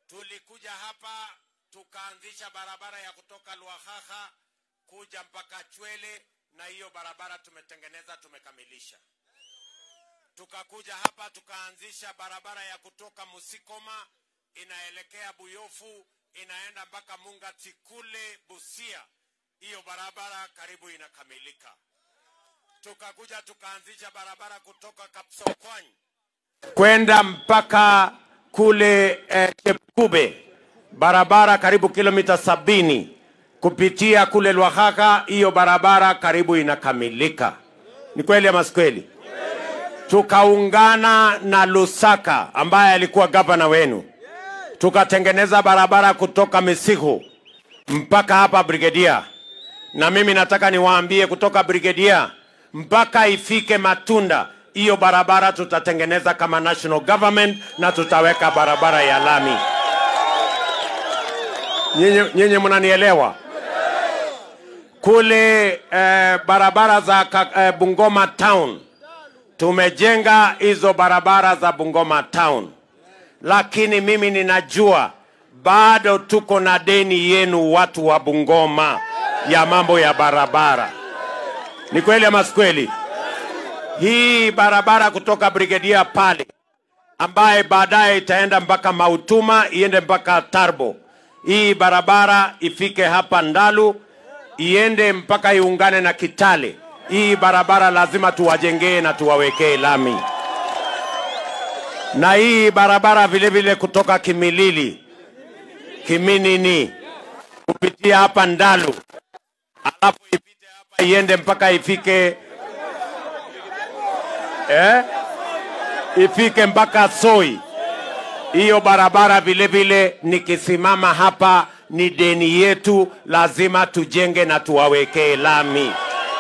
tulikuja hapa tukaanzisha barabara ya kutoka Lwahaha kuja mpaka Chwele, na hiyo barabara tumetengeneza, tumekamilisha. Tukakuja hapa tukaanzisha barabara ya kutoka Musikoma inaelekea Buyofu, inaenda mpaka Mungati kule Busia. Hiyo barabara karibu inakamilika. Tukakuja tukaanzisha barabara kutoka Kapsokwany kwenda mpaka kule eh, Chepkube, barabara karibu kilomita sabini kupitia kule Lwakhakha. Hiyo barabara karibu inakamilika. Ni kweli ama si kweli? Tukaungana na Lusaka ambaye alikuwa gavana wenu, tukatengeneza barabara kutoka Misihu mpaka hapa Brigedia, na mimi nataka niwaambie kutoka Brigedia mpaka ifike Matunda, hiyo barabara tutatengeneza kama national government na tutaweka barabara ya lami. Nyinyi nyinyi mnanielewa? Kule eh, barabara za ka- eh, Bungoma town tumejenga hizo barabara za Bungoma town, lakini mimi ninajua bado tuko na deni yenu watu wa Bungoma ya mambo ya barabara. Ni kweli ama si kweli? Hii barabara kutoka Brigedia pale ambaye baadaye itaenda mpaka Mautuma iende mpaka Tarbo. Hii barabara ifike hapa Ndalu iende mpaka iungane na Kitale. Hii barabara lazima tuwajengee na tuwawekee lami, na hii barabara vile vile kutoka Kimilili Kiminini kupitia hapa Ndalu, alafu ipite hapa iende mpaka ifike eh? ifike mpaka Soi. Hiyo barabara vile vile nikisimama hapa ni deni yetu, lazima tujenge na tuwawekee lami.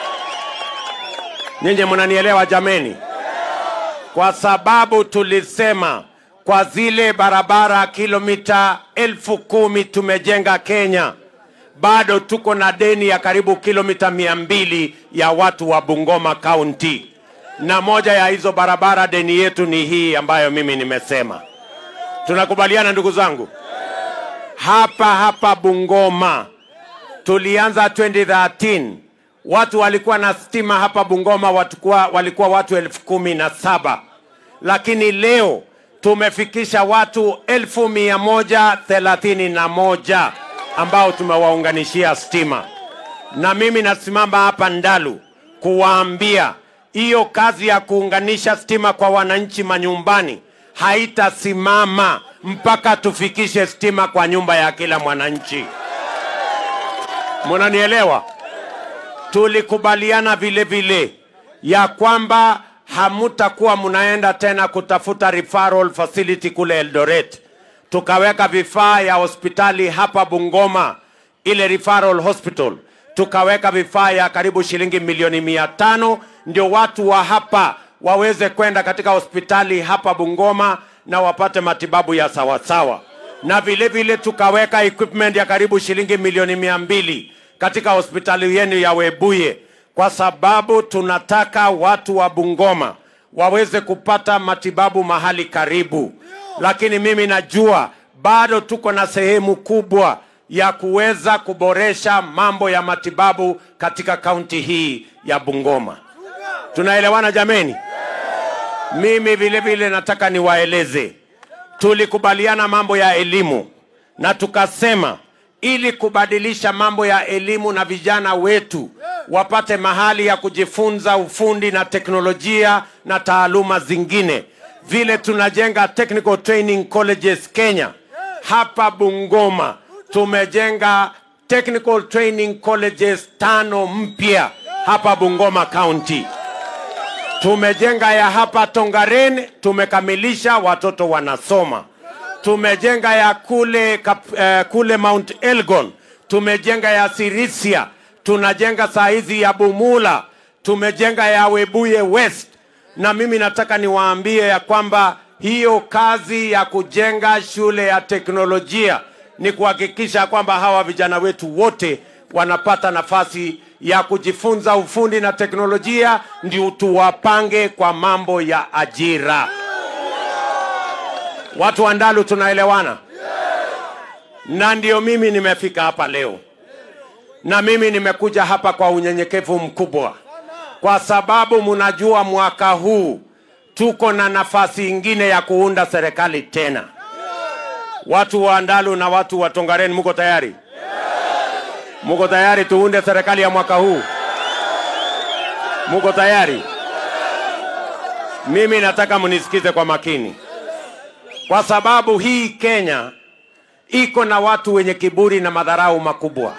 Nyinyi mnanielewa jameni? Kwa sababu tulisema kwa zile barabara kilomita elfu kumi tumejenga Kenya, bado tuko na deni ya karibu kilomita mia mbili ya watu wa Bungoma County, na moja ya hizo barabara deni yetu ni hii ambayo mimi nimesema. Tunakubaliana ndugu zangu? Hapa hapa Bungoma tulianza 2013 watu walikuwa na stima hapa Bungoma watakuwa, walikuwa watu elfu kumi na saba lakini leo tumefikisha watu elfu mia moja thelathini na moja ambao tumewaunganishia stima, na mimi nasimama hapa Ndalu kuwaambia hiyo kazi ya kuunganisha stima kwa wananchi manyumbani haitasimama mpaka tufikishe stima kwa nyumba ya kila mwananchi. Munanielewa? Tulikubaliana vile vile ya kwamba hamutakuwa mnaenda tena kutafuta referral facility kule Eldoret. Tukaweka vifaa ya hospitali hapa Bungoma, ile referral hospital, tukaweka vifaa ya karibu shilingi milioni mia tano ndio watu wa hapa waweze kwenda katika hospitali hapa Bungoma na wapate matibabu ya sawasawa, na vile vile tukaweka equipment ya karibu shilingi milioni mia mbili katika hospitali yenu ya Webuye kwa sababu tunataka watu wa Bungoma waweze kupata matibabu mahali karibu, lakini mimi najua bado tuko na sehemu kubwa ya kuweza kuboresha mambo ya matibabu katika kaunti hii ya Bungoma. Tunaelewana jameni? Mimi vile vile nataka niwaeleze, tulikubaliana mambo ya elimu na tukasema ili kubadilisha mambo ya elimu na vijana wetu wapate mahali ya kujifunza ufundi na teknolojia na taaluma zingine, vile tunajenga technical training colleges Kenya. Hapa Bungoma tumejenga technical training colleges tano mpya hapa Bungoma County. Tumejenga ya hapa Tongaren, tumekamilisha, watoto wanasoma. Tumejenga ya kule, kap, eh, kule Mount Elgon, tumejenga ya Sirisia, tunajenga saa hizi ya Bumula, tumejenga ya Webuye West, na mimi nataka niwaambie ya kwamba hiyo kazi ya kujenga shule ya teknolojia ni kuhakikisha kwamba hawa vijana wetu wote wanapata nafasi ya kujifunza ufundi na teknolojia, ndio tuwapange kwa mambo ya ajira. Watu wa Ndalu tunaelewana? na ndio mimi nimefika hapa leo, na mimi nimekuja hapa kwa unyenyekevu mkubwa, kwa sababu mnajua mwaka huu tuko na nafasi ingine ya kuunda serikali tena. Watu wa Ndalu na watu wa Tongaren, muko tayari? Muko tayari tuunde serikali ya mwaka huu? Muko tayari? Mimi nataka mnisikize kwa makini, kwa sababu hii Kenya iko na watu wenye kiburi na madharau makubwa.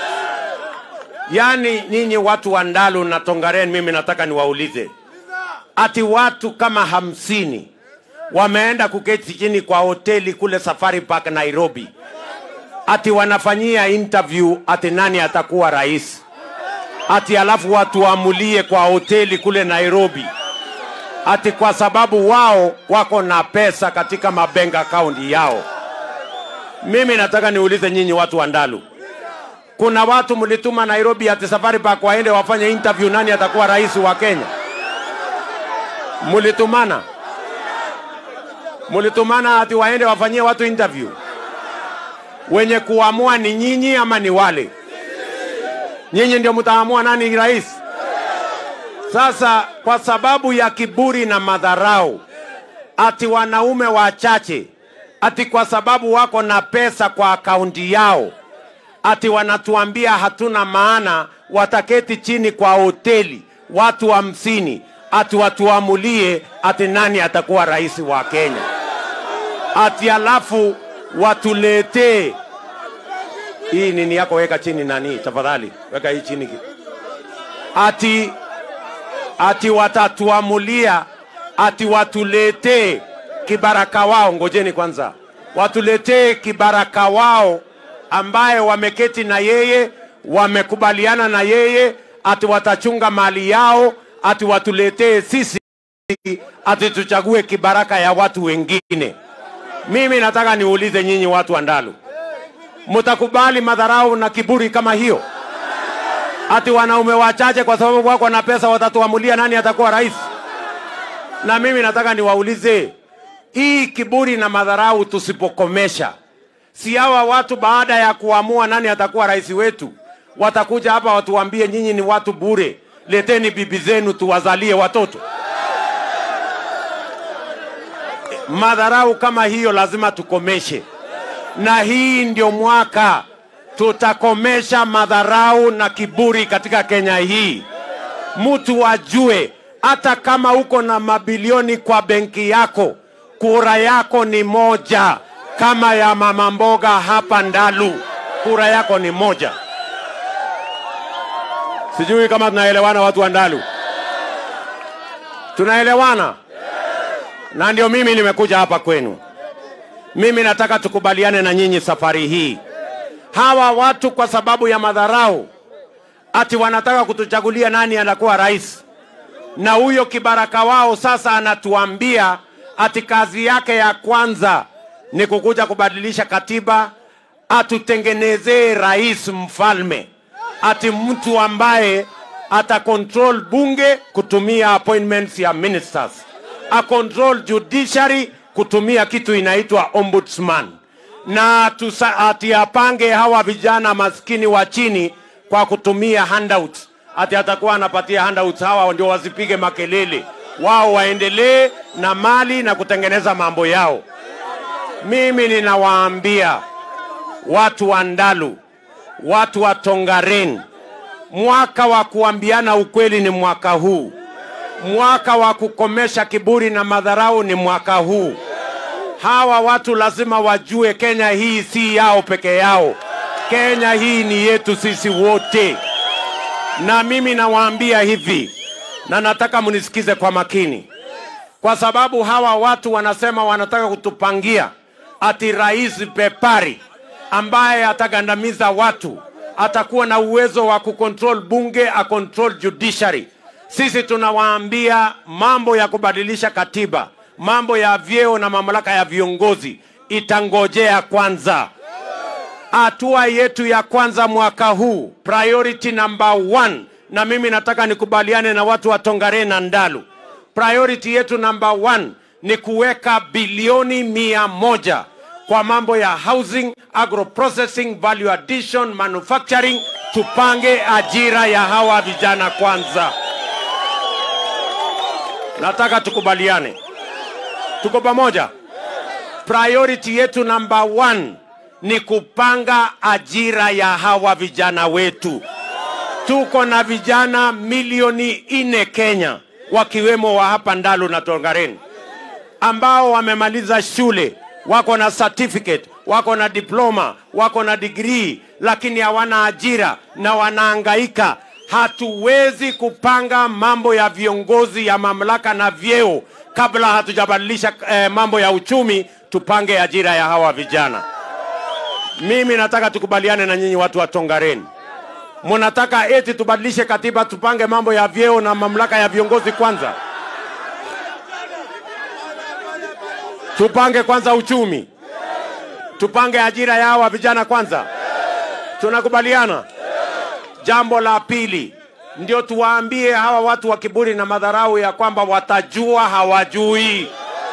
Yaani nyinyi watu wa Ndalu na Tongaren, mimi nataka niwaulize, ati watu kama hamsini wameenda kuketi chini kwa hoteli kule Safari Park Nairobi, ati wanafanyia interview ati nani atakuwa rais, ati alafu watu waamulie kwa hoteli kule Nairobi, ati kwa sababu wao wako na pesa katika mabank account yao. Mimi nataka niulize nyinyi watu wa Ndalu, kuna watu mlituma Nairobi ati Safari Park waende wafanye interview nani atakuwa rais wa Kenya? Mlitumana? Mlitumana ati waende wafanyie watu interview? Wenye kuamua ni nyinyi ama ni wale? Nyinyi ndio mtaamua nani rais. Sasa kwa sababu ya kiburi na madharau, ati wanaume wachache, ati kwa sababu wako na pesa kwa akaunti yao, ati wanatuambia hatuna maana, wataketi chini kwa hoteli watu hamsini, ati watuamulie ati nani atakuwa rais wa Kenya, ati alafu watuletee hii nini yako, weka chini nani, tafadhali weka hii chini, ati ati watatuamulia ati watuletee kibaraka wao. Ngojeni kwanza, watuletee kibaraka wao ambaye wameketi na yeye, wamekubaliana na yeye, ati watachunga mali yao, ati watuletee sisi, ati tuchague kibaraka ya watu wengine. Mimi nataka niulize nyinyi watu wa Ndalu, mtakubali madharau na kiburi kama hiyo? Ati wanaume wachache kwa sababu wako na pesa watatuamulia nani atakuwa rais? Na mimi nataka niwaulize, hii kiburi na madharau tusipokomesha, si hawa watu baada ya kuamua nani atakuwa rais wetu watakuja hapa watuambie nyinyi ni watu bure, leteni bibi zenu tuwazalie watoto. Madharau kama hiyo lazima tukomeshe, na hii ndio mwaka tutakomesha madharau na kiburi katika Kenya hii. Mtu ajue hata kama uko na mabilioni kwa benki yako, kura yako ni moja, kama ya mama mboga hapa Ndalu, kura yako ni moja. Sijui kama tunaelewana watu wa Ndalu, tunaelewana? Na ndio mimi nimekuja hapa kwenu. Mimi nataka tukubaliane na nyinyi safari hii hawa watu kwa sababu ya madharau ati wanataka kutuchagulia nani anakuwa rais, na huyo kibaraka wao sasa anatuambia ati kazi yake ya kwanza ni kukuja kubadilisha katiba, atutengenezee rais mfalme, ati mtu ambaye ata control bunge kutumia appointments ya ministers, a control judiciary kutumia kitu inaitwa ombudsman na tusa, ati apange hawa vijana maskini wa chini kwa kutumia handouts. Ati atakuwa anapatia handouts hawa ndio wasipige makelele, wao waendelee na mali na kutengeneza mambo yao. Mimi ninawaambia watu wa Ndalu, watu wa Tongaren, mwaka wa kuambiana ukweli ni mwaka huu. Mwaka wa kukomesha kiburi na madharau ni mwaka huu hawa watu lazima wajue Kenya hii si yao peke yao. Kenya hii ni yetu sisi wote, na mimi nawaambia hivi, na nataka mnisikize kwa makini, kwa sababu hawa watu wanasema wanataka kutupangia ati rais pepari ambaye atagandamiza watu, atakuwa na uwezo wa kucontrol bunge, acontrol judiciary. Sisi tunawaambia mambo ya kubadilisha katiba mambo ya vyeo na mamlaka ya viongozi itangojea kwanza. Hatua yetu ya kwanza mwaka huu, priority number one, na mimi nataka nikubaliane na watu wa Tongaren na Ndalu, priority yetu number one ni kuweka bilioni mia moja kwa mambo ya housing, agro processing, value addition, manufacturing. Tupange ajira ya hawa vijana kwanza. Nataka tukubaliane, tuko pamoja. Priority yetu number one ni kupanga ajira ya hawa vijana wetu. Tuko na vijana milioni nne Kenya, wakiwemo wa hapa Ndalu na Tongareni ambao wamemaliza shule, wako na certificate, wako na diploma, wako na degree, lakini hawana ajira na wanaangaika. Hatuwezi kupanga mambo ya viongozi ya mamlaka na vyeo kabla hatujabadilisha eh, mambo ya uchumi. Tupange ajira ya hawa vijana. Mimi nataka tukubaliane na nyinyi watu wa Tongareni, mnataka eti tubadilishe katiba, tupange mambo ya vyeo na mamlaka ya viongozi kwanza? Tupange kwanza uchumi, tupange ajira ya hawa vijana kwanza. Tunakubaliana? Jambo la pili ndio tuwaambie hawa watu wa kiburi na madharau ya kwamba watajua hawajui.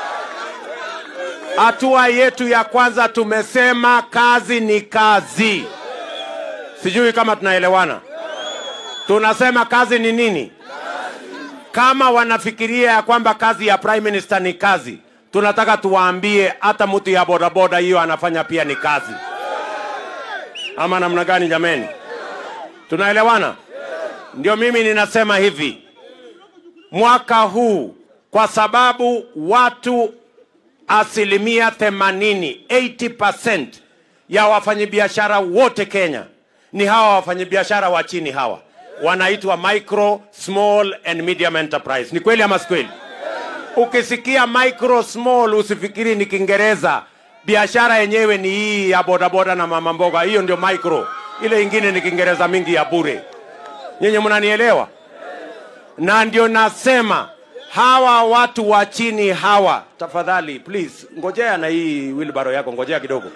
Hatua yetu ya kwanza tumesema kazi ni kazi. Sijui kama tunaelewana. Tunasema kazi ni nini? Kama wanafikiria ya kwamba kazi ya prime minister ni kazi, tunataka tuwaambie hata mtu ya bodaboda hiyo anafanya pia ni kazi. Ama namna gani jameni? Tunaelewana? Ndio mimi ninasema hivi, mwaka huu kwa sababu watu asilimia 80 80% ya wafanyabiashara wote Kenya ni hawa wafanyabiashara wa chini hawa wanaitwa micro small and medium enterprise. Ni kweli ama si kweli? Ukisikia micro small usifikiri ni Kiingereza. Biashara yenyewe ni hii ya bodaboda na mama mboga, hiyo ndio micro. Ile ingine ni Kiingereza mingi ya bure. Nyinyi mnanielewa? Na ndio nasema hawa watu wa chini hawa, tafadhali please, ngojea na hii wheelbarrow yako, ngojea kidogo.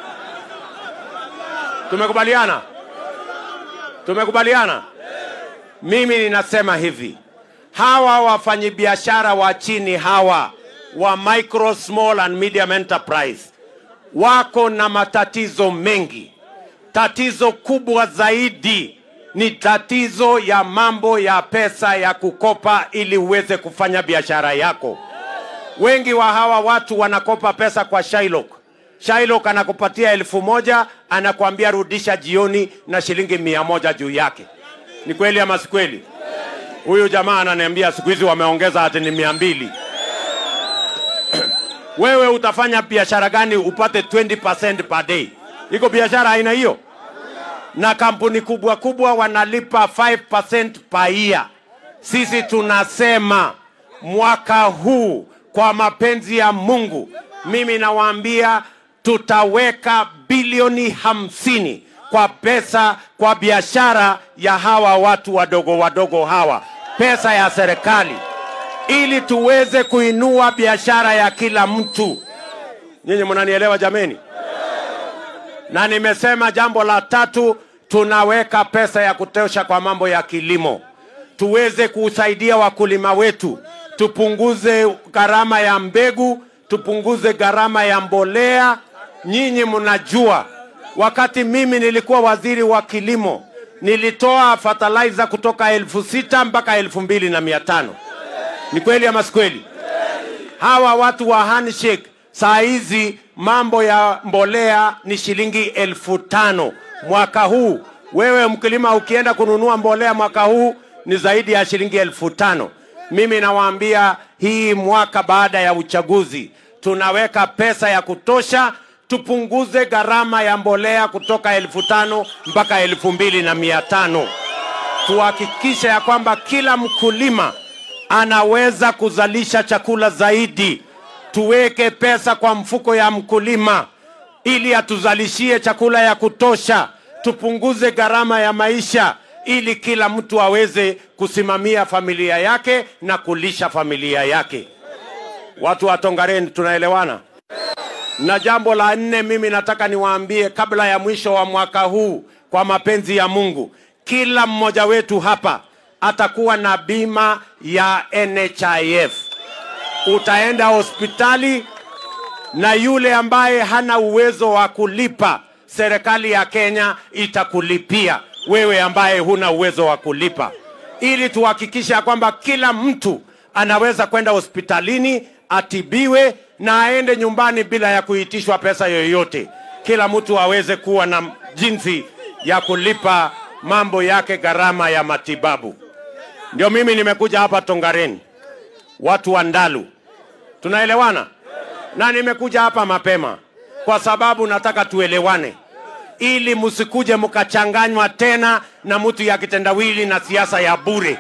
Tumekubaliana? Tumekubaliana? Mimi ninasema hivi, hawa wafanyabiashara wa chini hawa wa micro small and medium enterprise wako na matatizo mengi. Tatizo kubwa zaidi ni tatizo ya mambo ya pesa ya kukopa ili uweze kufanya biashara yako. Wengi wa hawa watu wanakopa pesa kwa Shylock. Shylock anakupatia elfu moja anakuambia rudisha jioni na shilingi mia moja juu yake. Ni kweli ama si kweli? Huyu jamaa ananiambia siku hizi wameongeza ati ni mia mbili. Wewe utafanya biashara gani upate 20% per day? Iko biashara aina hiyo? na kampuni kubwa kubwa wanalipa 5% per year. Sisi tunasema mwaka huu kwa mapenzi ya Mungu, mimi nawaambia tutaweka bilioni hamsini kwa pesa kwa biashara ya hawa watu wadogo wadogo hawa, pesa ya serikali, ili tuweze kuinua biashara ya kila mtu. Nyinyi mnanielewa jameni? na nimesema jambo la tatu, tunaweka pesa ya kutosha kwa mambo ya kilimo, tuweze kusaidia wakulima wetu, tupunguze gharama ya mbegu, tupunguze gharama ya mbolea. Nyinyi mnajua, wakati mimi nilikuwa waziri wa kilimo, nilitoa fertilizer kutoka elfu sita mpaka elfu mbili na mia tano. Ni kweli ama si kweli? hawa watu wa handshake saa hizi mambo ya mbolea ni shilingi elfu tano mwaka huu. Wewe mkulima ukienda kununua mbolea mwaka huu ni zaidi ya shilingi elfu tano. Mimi nawaambia hii mwaka baada ya uchaguzi tunaweka pesa ya kutosha, tupunguze gharama ya mbolea kutoka elfu tano mpaka elfu mbili na mia tano tuhakikishe ya kwamba kila mkulima anaweza kuzalisha chakula zaidi. Tuweke pesa kwa mfuko ya mkulima ili atuzalishie chakula ya kutosha, tupunguze gharama ya maisha ili kila mtu aweze kusimamia familia yake na kulisha familia yake. Watu wa Tongareni, tunaelewana? Na jambo la nne, mimi nataka niwaambie kabla ya mwisho wa mwaka huu, kwa mapenzi ya Mungu, kila mmoja wetu hapa atakuwa na bima ya NHIF. Utaenda hospitali na yule ambaye hana uwezo wa kulipa, serikali ya Kenya itakulipia wewe ambaye huna uwezo wa kulipa, ili tuhakikishe ya kwamba kila mtu anaweza kwenda hospitalini atibiwe na aende nyumbani bila ya kuitishwa pesa yoyote. Kila mtu aweze kuwa na jinsi ya kulipa mambo yake, gharama ya matibabu. Ndio mimi nimekuja hapa Tongareni, watu wa Ndalu, tunaelewana? Na nimekuja hapa mapema kwa sababu nataka tuelewane, ili msikuje mkachanganywa tena na mtu ya kitendawili na siasa ya bure.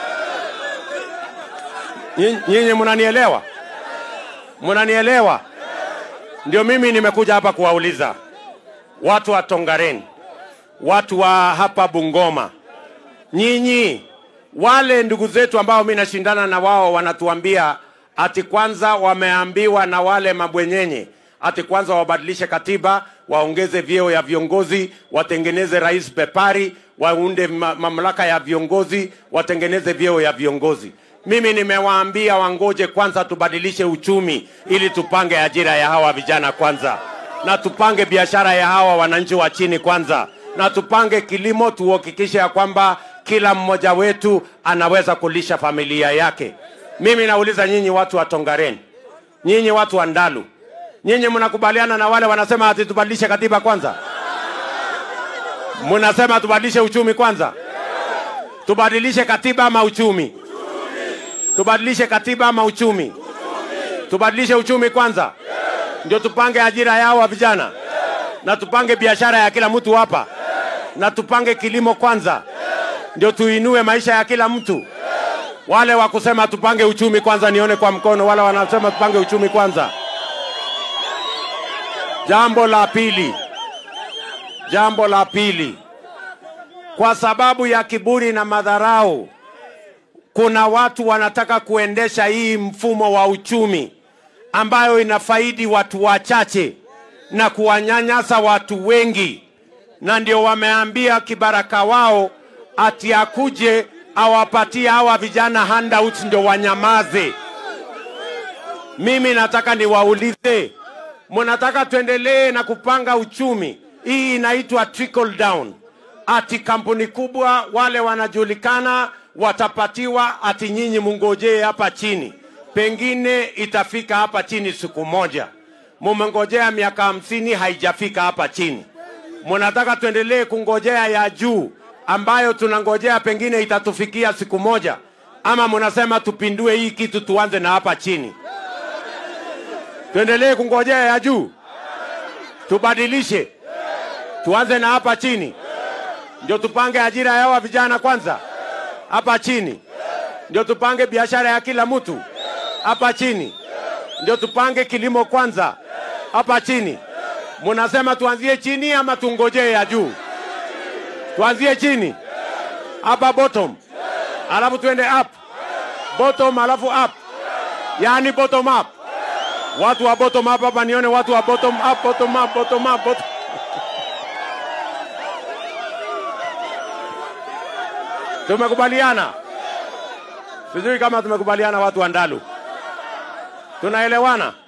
Nyi- Nyinyi mnanielewa? Mnanielewa? Ndio mimi nimekuja hapa kuwauliza watu wa Tongareni, watu wa hapa Bungoma, nyinyi wale ndugu zetu ambao mimi nashindana na wao wanatuambia ati kwanza wameambiwa na wale mabwenyenye ati kwanza wabadilishe katiba, waongeze vyeo ya viongozi, watengeneze rais pepari, waunde ma mamlaka ya viongozi, watengeneze vyeo ya viongozi. Mimi nimewaambia wangoje kwanza tubadilishe uchumi ili tupange ajira ya hawa vijana kwanza, na tupange biashara ya hawa wananchi wa chini kwanza, na tupange kilimo, tuhakikishe ya kwamba kila mmoja wetu anaweza kulisha familia yake. Mimi nauliza nyinyi watu wa Tongareni, nyinyi watu wa Ndalu, nyinyi mnakubaliana na wale wanasema ati tubadilishe katiba kwanza? Mnasema tubadilishe uchumi kwanza? Tubadilishe katiba ama uchumi? Tubadilishe katiba ama uchumi? Tubadilishe uchumi kwanza, ndio tupange ajira yao wa vijana, na tupange biashara ya kila mtu hapa, na tupange kilimo kwanza, ndio tuinue maisha ya kila mtu. Wale wa kusema tupange uchumi kwanza, nione kwa mkono. Wale wanasema tupange uchumi kwanza. Jambo la pili, jambo la pili, kwa sababu ya kiburi na madharau, kuna watu wanataka kuendesha hii mfumo wa uchumi ambayo inafaidi watu wachache na kuwanyanyasa watu wengi, na ndio wameambia kibaraka wao ati akuje awapatie hawa vijana handouts ndio wanyamaze. Mimi nataka niwaulize, mnataka tuendelee na kupanga uchumi? Hii inaitwa trickle down, ati kampuni kubwa wale wanajulikana watapatiwa, ati nyinyi mungojee hapa chini, pengine itafika hapa chini siku moja. Mumengojea miaka hamsini haijafika hapa chini, mnataka tuendelee kungojea ya juu ambayo tunangojea pengine itatufikia siku moja, ama mnasema tupindue hii kitu tuanze na hapa chini? Tuendelee kungojea ya juu, tubadilishe, tuanze na hapa chini, ndio tupange ajira ya hawa vijana kwanza hapa chini, ndio tupange biashara ya kila mtu hapa chini, ndio tupange kilimo kwanza hapa chini. Munasema tuanzie chini ama tungojee ya juu? Tuanzie chini hapa bottom, alafu tuende up bottom, alafu up, yani bottom up. Watu wa bottom up hapa, nione watu wa bottom up, bottom up, bottom up, bottom. Tumekubaliana? Sijui kama tumekubaliana, watu wa Ndalu, tunaelewana?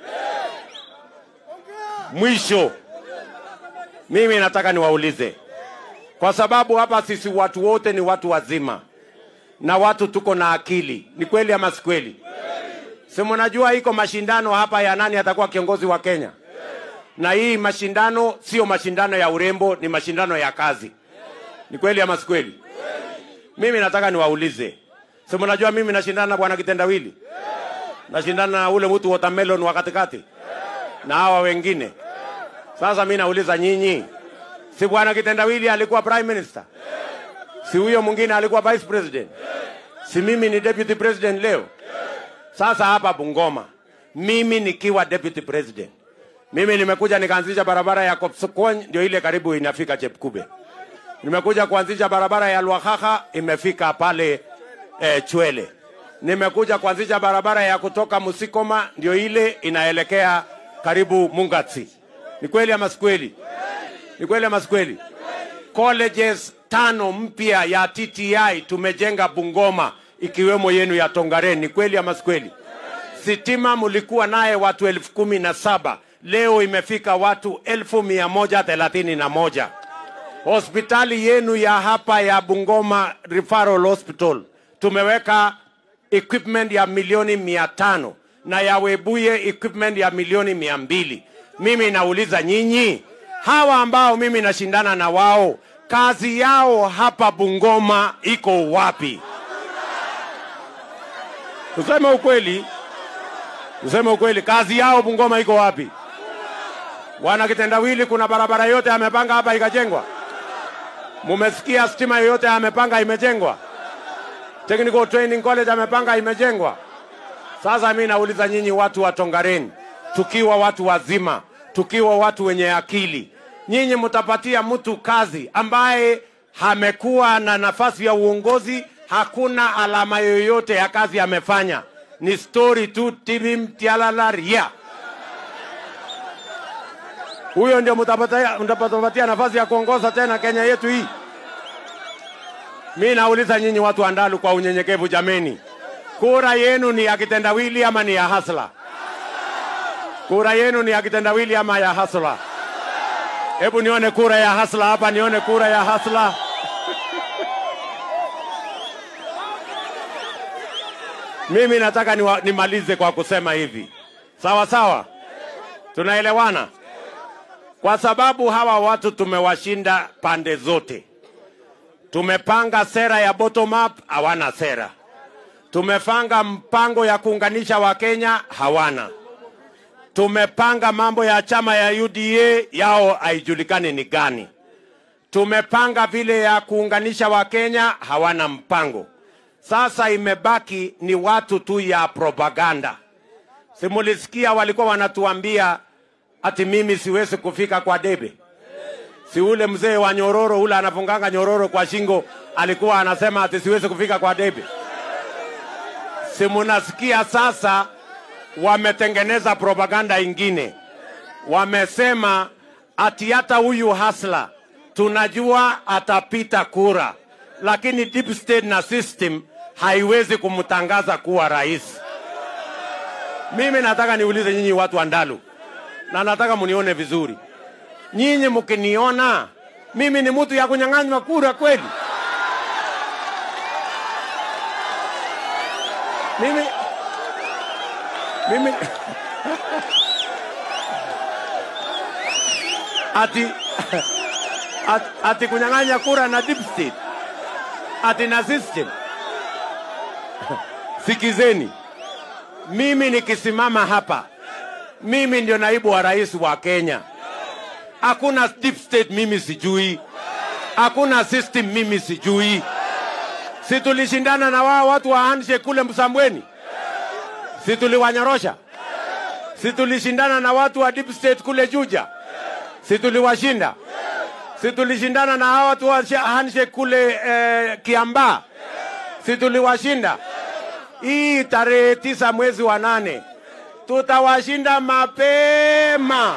Mwisho, mimi nataka niwaulize, kwa sababu hapa sisi watu wote ni watu wazima na watu tuko na akili. Ni kweli ama si kweli? Si mnajua iko mashindano hapa ya nani atakuwa kiongozi wa Kenya, na hii mashindano sio mashindano ya urembo, ni mashindano ya kazi. Ni kweli ama si kweli? Mimi nataka niwaulize, si mnajua mimi nashindana na bwana Kitendawili, nashindana na ule mtu watermelon wa katikati na hawa wengine. Sasa mimi nauliza nyinyi, si bwana Kitendawili alikuwa prime minister? Si huyo mwingine alikuwa vice president? Si mimi ni deputy president leo? Sasa hapa Bungoma, mimi nikiwa deputy president, mimi nimekuja nikaanzisha barabara ya Kopsokony, ndio ile karibu inafika Chepkube. Nimekuja kuanzisha barabara ya Lwakhakha imefika pale eh, Chwele. Nimekuja kuanzisha barabara ya kutoka Musikoma, ndio ile inaelekea karibu Mungatsi. Ni kweli ama si kweli? Ni kweli ama si kweli? Colleges tano mpya ya TTI tumejenga Bungoma, ikiwemo yenu ya Tongaren. Ni kweli ama si kweli? Sitima mulikuwa naye watu elfu kumi na saba leo imefika watu elfu mia moja thelathini na moja. Hospitali yenu ya hapa ya Bungoma Referral Hospital tumeweka equipment ya milioni mia tano na ya Webuye equipment ya milioni mia mbili. Mimi nauliza nyinyi hawa ambao mimi nashindana na wao, kazi yao hapa Bungoma iko wapi? Tuseme ukweli, tuseme ukweli, kazi yao Bungoma iko wapi? Wana kitendawili, kuna barabara yote amepanga hapa ikajengwa? Mumesikia stima yoyote amepanga imejengwa? Technical Training College amepanga imejengwa? Sasa mimi nauliza nyinyi watu wa Tongareni, tukiwa watu wazima, tukiwa watu wenye akili, nyinyi mtapatia mtu kazi ambaye amekuwa na nafasi ya uongozi, hakuna alama yoyote ya kazi amefanya, ni story tu, tibim tialalaria. Huyo ndio mtapatia, mtapatia nafasi ya kuongoza tena Kenya yetu hii? Mi nauliza nyinyi watu wa Ndalu kwa unyenyekevu, jameni, kura yenu ni ya kitendawili ama ni ya hasla? Kura yenu ni ya kitendawili ama ya hasla? Hebu nione kura ya hasla hapa, nione kura ya hasla. Mimi nataka niwa, nimalize kwa kusema hivi, sawa sawa, tunaelewana? Kwa sababu hawa watu tumewashinda pande zote. Tumepanga sera ya bottom up, hawana sera. Tumepanga mpango ya kuunganisha Wakenya, hawana. Tumepanga mambo ya chama ya UDA, yao haijulikani ni gani. Tumepanga vile ya kuunganisha Wakenya, hawana mpango. Sasa imebaki ni watu tu ya propaganda. Simulisikia walikuwa wanatuambia ati mimi siwezi kufika kwa debe si ule mzee wa nyororo ule anafunganga nyororo kwa shingo alikuwa anasema ati siwezi kufika kwa debe. Si munasikia sasa, wametengeneza propaganda ingine, wamesema ati hata huyu hasla tunajua atapita kura, lakini deep state na system haiwezi kumtangaza kuwa rais. Mimi nataka niulize nyinyi watu wa Ndalu, na nataka munione vizuri nyinyi mkiniona mimi ni mtu ya kunyang'anywa kura kweli? Mimi mimi ati ati, ati kunyang'anya kura na deep state ati na system. Sikizeni, mimi nikisimama hapa, mimi ndio naibu wa rais wa Kenya hakuna deep state mimi sijui, hakuna system mimi sijui. Si tulishindana na wao watu wa handshake kule Msambweni? Si tuliwanyorosha? Si tulishindana na watu wa deep state kule Juja? Si tuliwashinda? Si tulishindana na hao watu wa handshake kule eh, Kiambaa? Si tuliwashinda? Hii tarehe tisa mwezi wa nane tutawashinda mapema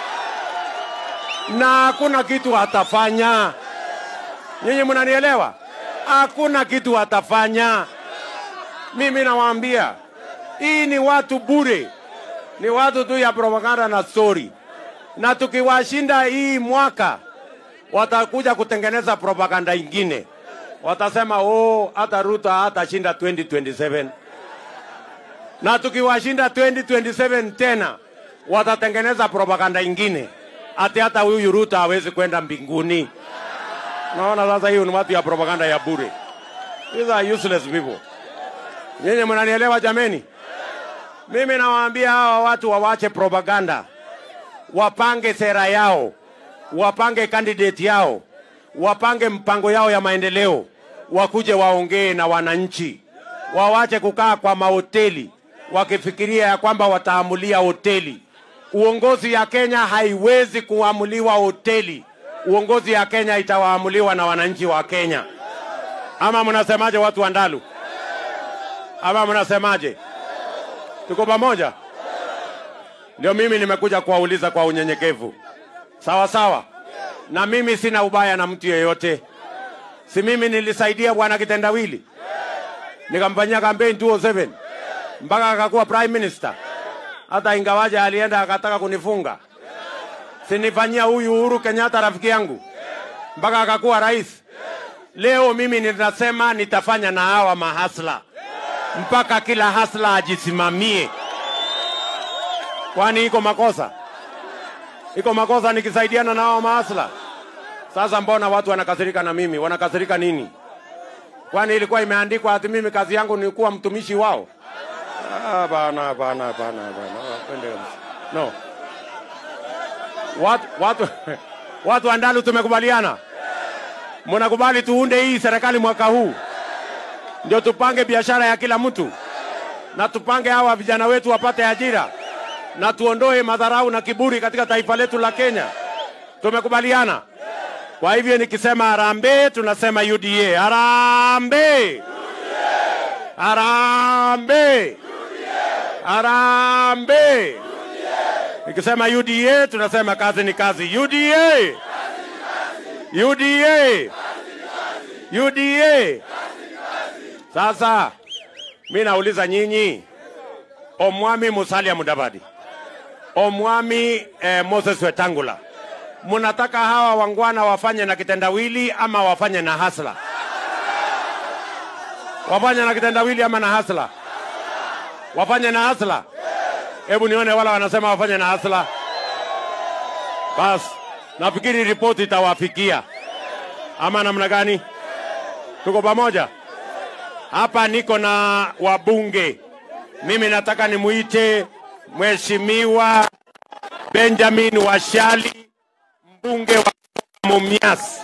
na hakuna kitu atafanya. Nyinyi mnanielewa? Hakuna kitu atafanya. Mimi nawaambia hii ni watu bure, ni watu tu ya propaganda na story, na tukiwashinda hii mwaka watakuja kutengeneza propaganda ingine, watasema oh, hata Ruto hatashinda 2027 na tukiwashinda 2027 tena watatengeneza propaganda ingine ati hata huyu Ruto hawezi kwenda mbinguni. Naona sasa hiyo ni watu ya propaganda ya bure. These are useless people. Nyinyi mnanielewa jameni? Mimi nawaambia hawa watu wawache propaganda, wapange sera yao, wapange candidate yao, wapange mpango yao ya maendeleo, wakuje waongee na wananchi, wawache kukaa kwa mahoteli wakifikiria ya kwamba wataamulia hoteli. Uongozi ya Kenya haiwezi kuamuliwa hoteli. Uongozi ya Kenya itawaamuliwa na wananchi wa Kenya. Ama mnasemaje, watu wa Ndalu? Ama mnasemaje? Tuko pamoja? Ndio mimi nimekuja kuwauliza kwa unyenyekevu, sawa sawa. Na mimi sina ubaya na mtu yeyote, si mimi nilisaidia bwana Kitendawili nikamfanyia kampeni 2007 mpaka akakuwa prime minister. hata ingawaje alienda akataka kunifunga. Sinifanyia huyu Uhuru Kenyatta rafiki yangu mpaka akakuwa rais. Leo mimi ninasema nitafanya na hawa mahasla mpaka kila hasla ajisimamie. Kwani iko makosa? Iko makosa nikisaidiana na hawa mahasla? Sasa mbona watu wanakasirika na mimi? Wanakasirika nini? Kwani ilikuwa imeandikwa ati mimi kazi yangu ni kuwa mtumishi wao? Ah, bana bana bana bana. Wapende kabisa. No. Watu watu watu wa Ndalu tumekubaliana. Mnakubali tuunde hii serikali mwaka huu, ndio tupange biashara ya kila mtu na tupange hawa vijana wetu wapate ajira na tuondoe madharau na kiburi katika taifa letu la Kenya. Tumekubaliana. Kwa hivyo nikisema harambee, tunasema UDA. Harambee! Harambee! Harambee! Nikisema UDA, tunasema kazi ni kazi. UDA! UDA! UDA! Sasa mi nauliza nyinyi, Omwami Musalia Mudavadi, Omwami eh, Moses Wetangula, munataka hawa wangwana wafanye na kitendawili ama wafanye na hasla? Wafanye na kitendawili ama na hasla? Wafanye na hasla? Hebu nione wala wanasema wafanye na hasla. Basi nafikiri ripoti itawafikia, ama namna gani? Tuko pamoja hapa. Niko na wabunge, mimi nataka nimuite Mheshimiwa Benjamin Washali, mbunge wa Mumias.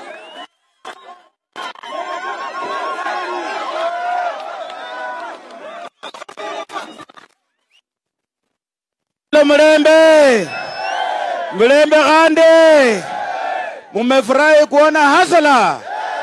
Mlembe, Mlembe Gande, mumefurahi kuona hasala.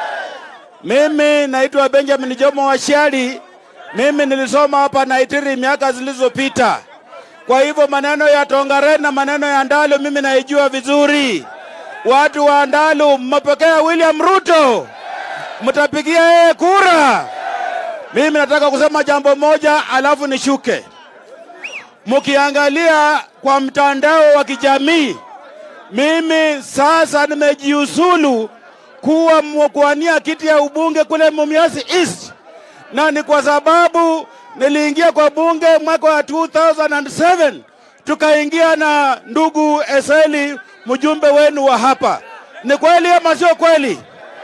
Mimi naitwa Benjamin Jomo Washali. Mimi nilisoma hapa Naitiri miaka zilizopita, kwa hivyo maneno ya Tongaren na maneno ya Ndalu mimi naijua vizuri. Watu wa Ndalu, mmepokea William Ruto, mtapigia yeye kura. Mimi nataka kusema jambo moja, alafu nishuke mkiangalia kwa mtandao wa kijamii, mimi sasa nimejiusulu kuwa kuwania kiti ya ubunge kule Mumias East, na ni kwa sababu niliingia kwa bunge mwaka wa 2007 tukaingia na ndugu Eseli, mjumbe wenu wa hapa. Ni kweli ama sio kweli?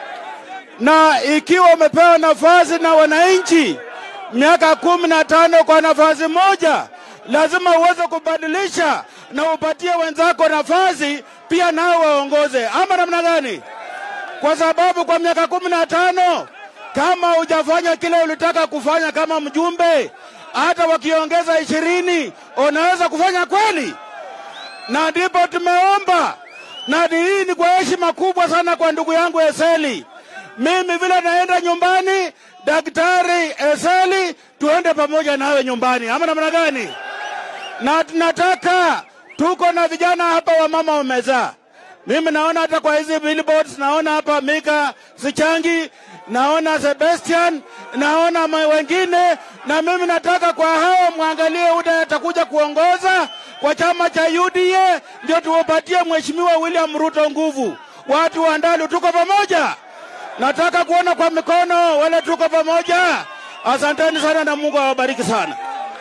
Na ikiwa umepewa nafasi na wananchi miaka kumi na tano kwa nafasi moja, lazima uweze kubadilisha na upatie wenzako nafasi pia nao waongoze, ama namna gani? Kwa sababu kwa miaka kumi na tano kama hujafanya kile ulitaka kufanya kama mjumbe, hata wakiongeza ishirini unaweza kufanya kweli? Na ndipo tumeomba, na hii ni kwa heshima kubwa sana kwa ndugu yangu Eseli. Mimi vile naenda nyumbani, Daktari Eseli, tuende pamoja nawe nyumbani, ama namna gani? na tunataka tuko na vijana hapa wa mama wamezaa. Mimi naona hata kwa hizi billboards, naona hapa Mika Sichangi, naona Sebastian, naona ma- wengine, na mimi nataka kwa hao mwangalie UDA atakuja kuongoza kwa chama cha UDA, ndio tuwapatie mheshimiwa William Ruto nguvu. Watu wa Ndalu tuko pamoja, nataka kuona kwa mikono wale tuko pamoja. Asanteni sana na Mungu awabariki sana.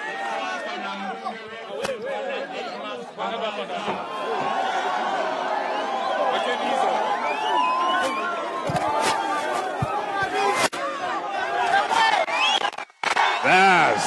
Bas.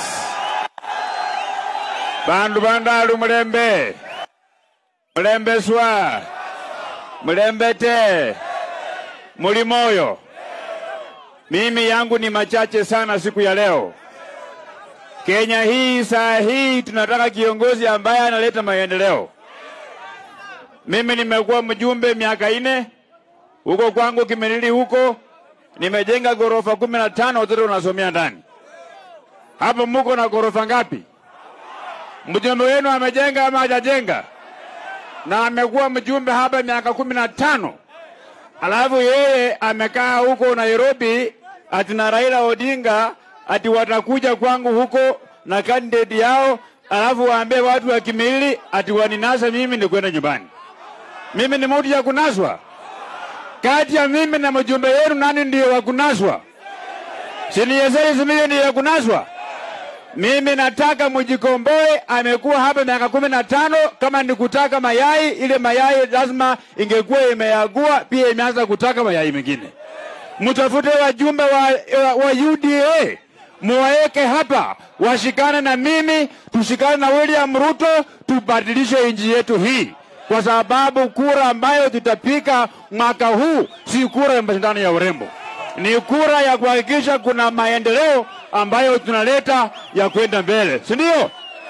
Bandu bandalu mulembe. Mulembe swa. Mulembe te. Muli moyo. Mimi yangu ni machache sana siku ya leo. Kenya hii saa hii tunataka kiongozi ambaye analeta maendeleo. Mimi nimekuwa mjumbe miaka ine huko kwangu Kimirili huko, nimejenga ghorofa kumi na tano watoto wanasomea ndani. Hapo muko na ghorofa ngapi? Mjumbe wenu amejenga ama hajajenga? Na amekuwa mjumbe hapa miaka kumi na tano alafu yeye amekaa huko Nairobi ati na Raila Odinga ati watakuja kwangu huko na candidate yao alafu waambie watu wa Kimilili ati waninasa mimi ni kwenda nyumbani. Mimi ni mtu ya kunaswa? Kati ya mimi na mjumbe wenu nani ndiyo wa kunaswa? Si ni Yeseri Simiyu ndiyo ya kunaswa? Mimi nataka mjikomboe. Amekuwa hapa miaka kumi na tano. Kama ni kutaka mayai, ile mayai lazima ingekuwa imeagua, pia imeanza kutaka mayai mengine. Mtafute wajumbe wa, wa, wa UDA muwaeke hapa, washikane na mimi, tushikane na William Ruto, tubadilishe nchi yetu hii, kwa sababu kura ambayo tutapika mwaka huu si kura ya mashindano ya urembo, ni kura ya kuhakikisha kuna maendeleo ambayo tunaleta ya kwenda mbele, si ndio?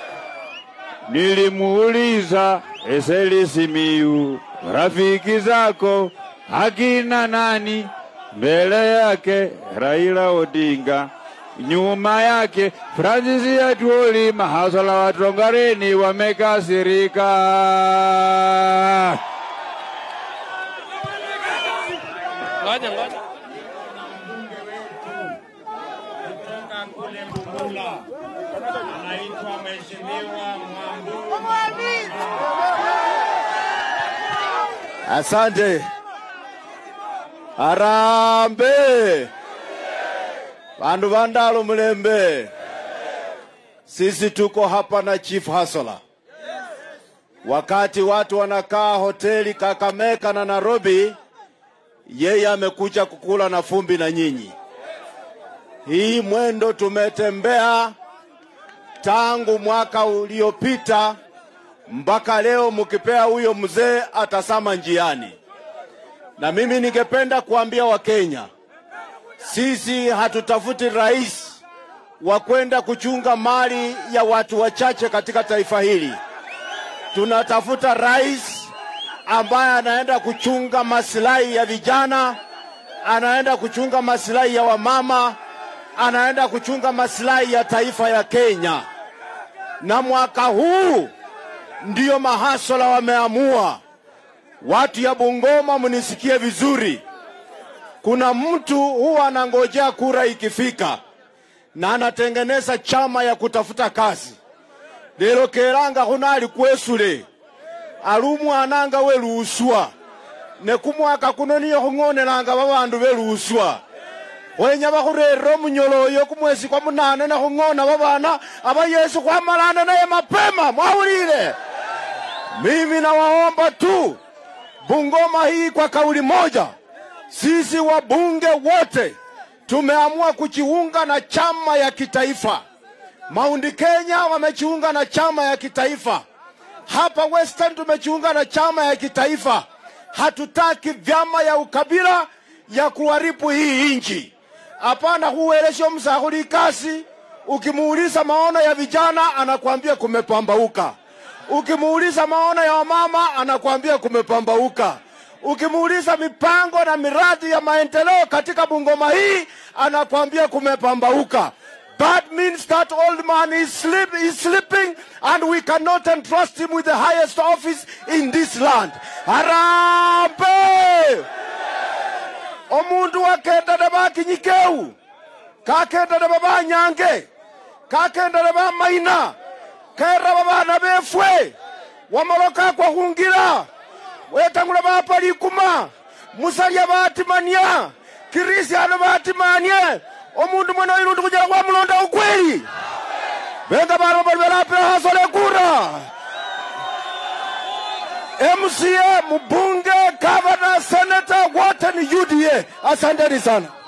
Nilimuuliza Eseli Simiyu, rafiki zako akina nani? Mbele yake Raila Odinga, nyuma yake Francis Atwoli, mahasala wa Tongareni wamekasirika. Ngoja ngoja. kutoka kule Mbugula anaitwa Mheshimiwa Mwambu. Asante. Harambe. Bandu bandalo mulembe. Sisi tuko hapa na Chief Hasola. Wakati watu wanakaa hoteli Kakamega na Nairobi, yeye amekuja kukula na fumbi na nyinyi. Hii mwendo tumetembea tangu mwaka uliopita mpaka leo, mkipea huyo mzee atasama njiani. Na mimi ningependa kuambia Wakenya, sisi hatutafuti rais wa kwenda kuchunga mali ya watu wachache katika taifa hili. Tunatafuta rais ambaye anaenda kuchunga masilahi ya vijana, anaenda kuchunga masilahi ya wamama, anaenda kuchunga masilahi ya taifa ya Kenya. Na mwaka huu ndiyo mahasola wameamua. Watu ya Bungoma, mnisikie vizuri. Kuna mtu huwa anangojea kura ikifika na anatengeneza chama ya kutafuta kazi. Lero keranga hunali kwesule alumwananga weluswa nekumwaka kuno niyo khung'onelanga babandu beluswa khwenya bakhurerera omunyolo oyo kumwesi kwa munane nekhung'ona babana aba yesu khwamalana naye mapema mwawulile mimi nawaomba tu bungoma hii kwa kauli moja sisi wabunge wote tumeamua kujiunga na chama ya kitaifa Mount Kenya wamejiunga na chama ya kitaifa hapa Western tumejiunga na chama ya kitaifa. Hatutaki vyama ya ukabila ya kuharibu hii nchi. Hapana, huelesho msahuli kasi. Ukimuuliza maono ya vijana anakwambia kumepambauka. Ukimuuliza maono ya wamama anakwambia kumepambauka. Ukimuuliza mipango na miradi ya maendeleo katika Bungoma hii anakwambia kumepambauka. That means that old man is, sleep, is sleeping and we cannot entrust him with the highest office in this land. Harambe! Omundu wakenda na bakinyikeu kakenda na babanyange kakenda na bamaina kera babana befwe wamaloka kwa hungira wetangula bapalikuma musalya batimania kirisiano batimanie omundu mwene oirundi kujela kwamulonda ukweli benga bano bali belape hasole kura MCA mbunge gavana senata wote ni UDA asanteni sana